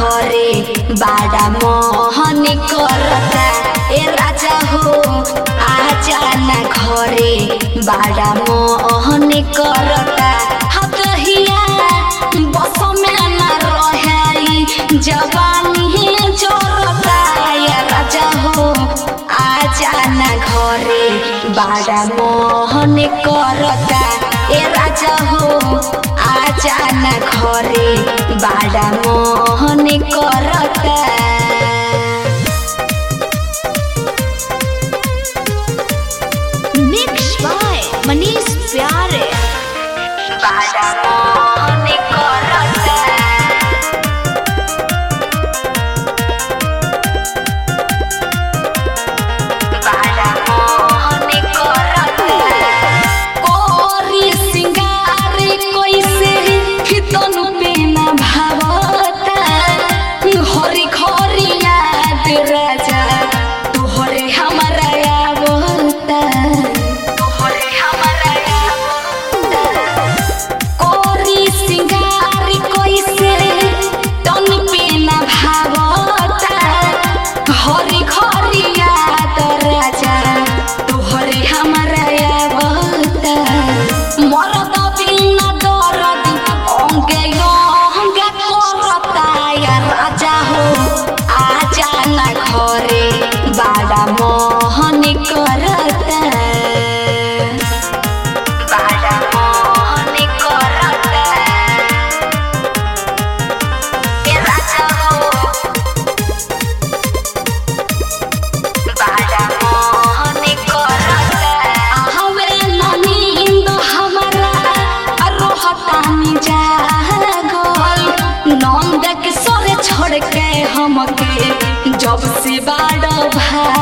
घरे बाड़ा मोहन करता ए राजा हो आजा ना घरे बाड़ा मोहन करता हतहिया बस में ना रहे जवानी जोरता ए राजा हो आजा ना घरे बाड़ा मोहन करता ए राजा हो आजा ना घरे बाड़ा मोहन करता मिक्स बाय मनीष प्यारे बाड़ा मोहन करता बाड़ा मोहन करता कोरी सिंगार कोइसे फितनु पे न भावता हरी खरी याद राजा तोहरे हमारा आवता तोहरे हमारा आवता कोरी सिंगार कोइसे तन पे न भावता हरी खरी याद राजा तोहरे हमारा आवता मरद बिना दरद अंगे अंगे करता या राजा हो आजा ना घरे बाड़ा मोहन करता बाड़ा मोहन करता ए राजा हो बाड़ा मोहन करता हवे नींद हमरा रोहतानी जागल नंद के सरे छोड़ के हमके जब से बाड़ भागल